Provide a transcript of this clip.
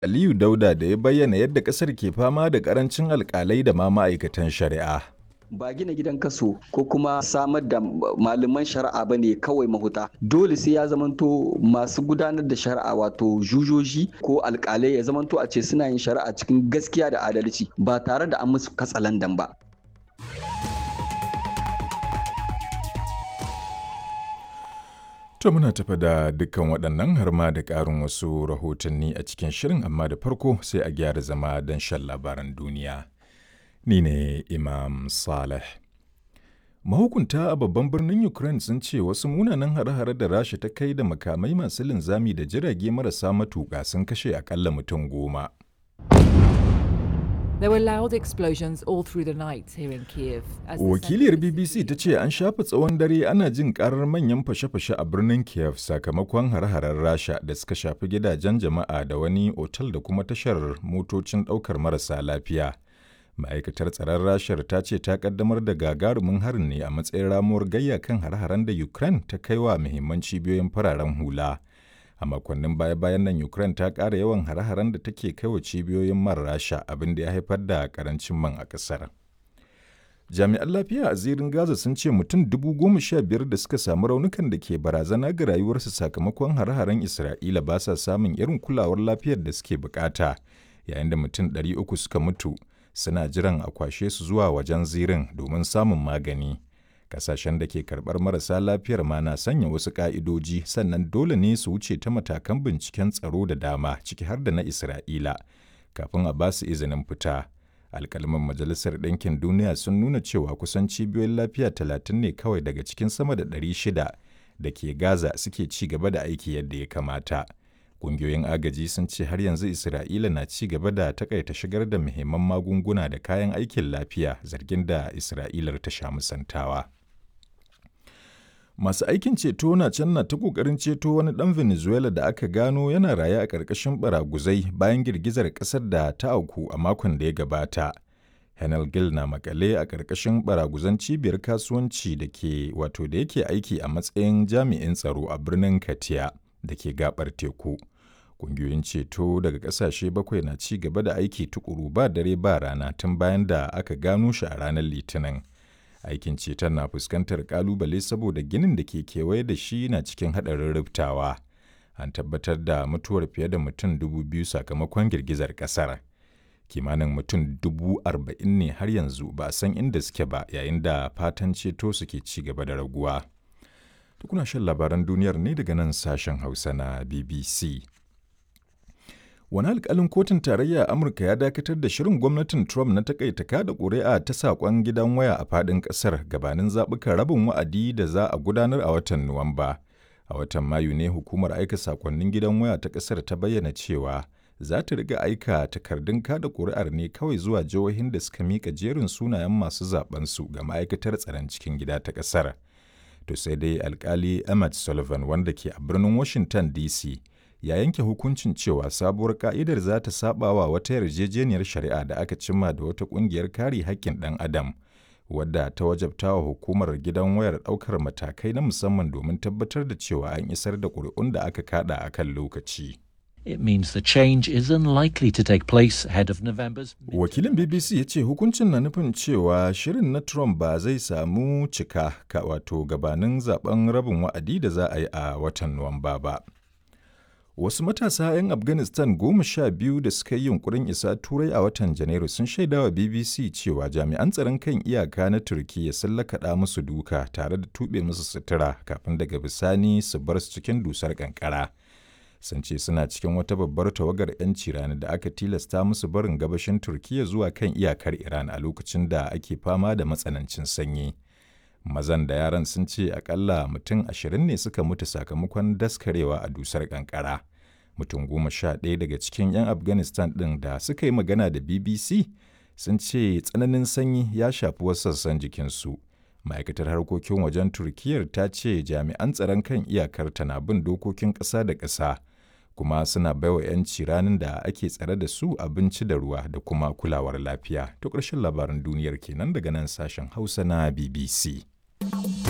Aliyu Dauda da ya bayyana yadda ƙasar ke fama da ƙarancin alƙalai da ma ma'aikatan shari'a. ba gina gidan kaso ko kuma samar da malaman shari'a ba ne kawai mahuta dole sai ya zamanto masu gudanar da shari'a wato jujoji ko alkalai ya zamanto a ce suna yin shari'a cikin gaskiya da adalci ba tare da an musu katsalandan ba To muna tafa da dukkan waɗannan har ma da ƙarin wasu rahotanni a cikin shirin amma da farko sai a gyara zama don shan labaran duniya. Ni ne Imam Saleh. Mahukunta a babban birnin Ukraine sun ce wasu munanan hare-hare da Rasha ta kai da makamai masu linzami da jirage marasa matuƙa sun kashe akalla mutum goma. There were loud explosions all through the night here in Kiev. as the Wakiliyar center of the BBC city ta ce an shafa tsawon dare ana jin karar manyan fashe-fashe a birnin Kiev sakamakon hare-haren Rasha da suka shafi gidajen jama'a da wani otal da kuma tashar motocin ɗaukar marasa lafiya. Ma'aikatar tsaron Rashar ta ce ta kaddamar da gagarumin harin ne a matsayin ramuwar gayya kan hare-haren da Ukraine ta kai wa muhimman cibiyoyin fararen hula. A makonnin baya-bayan nan Ukraine ta ƙara yawan hare-haren da take kai wa cibiyoyin man Rasha abin da ya haifar da karancin man a ƙasar. Jami'an lafiya a zirin Gaza sun ce mutum dubu goma sha biyar da suka samu raunukan da ke barazana ga rayuwarsu sakamakon hare-haren Isra'ila ba sa samun irin kulawar lafiyar da suke bukata, yayin da mutum ɗari uku suka mutu suna jiran a kwashe su zuwa wajen zirin domin samun magani. Kasashen da ke karɓar marasa lafiyar ma na sanya wasu ƙa'idoji sannan dole ne su wuce ta matakan binciken tsaro da dama ciki har da na Isra'ila kafin a ba su izinin fita. Alkalman Majalisar Ɗinkin Duniya sun nuna cewa kusan cibiyoyin lafiya talatin ne kawai daga cikin sama da ɗari shida da ke Gaza suke ci gaba da aiki yadda ya kamata. Ƙungiyoyin agaji sun ce har yanzu Isra'ila na ci gaba da takaita shigar da muhimman magunguna da kayan aikin lafiya zargin da Isra'ilar ta sha musantawa. Masu aikin ceto na can na ta ƙoƙarin ceto wani ɗan Venezuela da aka gano yana raye a ƙarƙashin baraguzai bayan girgizar ƙasar da ta auku a makon da ya gabata. Henel Gil na makale a ƙarƙashin baraguzan cibiyar kasuwanci da ke wato da yake aiki a matsayin jami'in tsaro a birnin Katia da ke gabar teku. Ƙungiyoyin ceto daga ƙasashe bakwai na ci gaba da aiki tukuru ba dare ba rana tun bayan da aka gano shi a ranar Litinin. Aikin ceton na fuskantar ƙalubale saboda ginin da ke kewaye da shi na cikin haɗarin rubtawa. An tabbatar da mutuwar fiye da mutum dubu biyu sakamakon girgizar ƙasar. Kimanin mutum dubu arba'in ne har yanzu ba a san inda suke ba yayin da fatan ceto suke ci gaba da raguwa. Tukuna shan labaran duniyar ne daga nan sashen Hausa na BBC. Wani alkalin kotun tarayya a Amurka ya dakatar da shirin gwamnatin Trump na takaita kada ƙuri'a ta saƙon gidan waya a faɗin ƙasar gabanin zaɓukan rabin wa'adi da za a gudanar a watan Nuwamba. A watan Mayu ne hukumar aika saƙonnin gidan waya ta ƙasar ta bayyana cewa za ta riga aika takardun kada ƙuri'ar ne kawai zuwa jihohin da suka miƙa jerin sunayen masu zaɓensu ga ma'aikatar tsaron cikin gida ta ƙasar. To sai dai alkali Emmett Sullivan wanda ke a birnin Washington DC ya yanke hukuncin cewa sabuwar ka'idar za ta saba wa wata yarjejeniyar shari'a da aka cimma da wata kungiyar kare haƙƙin ɗan adam wadda ta wajabta wa hukumar gidan wayar ɗaukar matakai na musamman domin tabbatar da cewa an isar da ƙuri'un da aka kada a kan lokaci. It means the change is unlikely to take place ahead of November's. Wakilin BBC ya ce hukuncin na nufin cewa shirin na Trump ba zai samu cika ka wato gabanin zaben rabin wa'adi da za a yi a watan Nuwamba ba. Wasu matasa 'yan Afghanistan goma sha biyu da suka yi yunkurin isa Turai a watan Janairu sun shaidawa BBC cewa jami'an tsaron kan iyaka na Turkiyya sun lakaɗa musu duka tare da tuɓe musu sutura kafin daga bisani su bar su cikin dusar kankara. Sun ce suna cikin wata babbar tawagar 'yanci rani da aka tilasta musu barin gabashin Turkiyya zuwa kan iyakar Iran a lokacin da ake fama da matsanancin sanyi. mazan da yaran sun ce akalla mutum ashirin ne suka mutu sakamakon daskarewa a dusar kankara mutum goma sha ɗaya daga cikin 'yan afghanistan ɗin da suka yi magana da bbc sun ce tsananin sanyi ya shafi wasu sassan jikinsu ma'aikatar harkokin wajen turkiyyar ta ce jami'an tsaron kan iyakar na bin dokokin ƙasa da ƙasa kuma suna baiwa 'yanci ranar da ake tsare da su abinci da ruwa da kuma kulawar lafiya to ƙarshen labaran duniyar kenan daga nan sashen hausa na bbc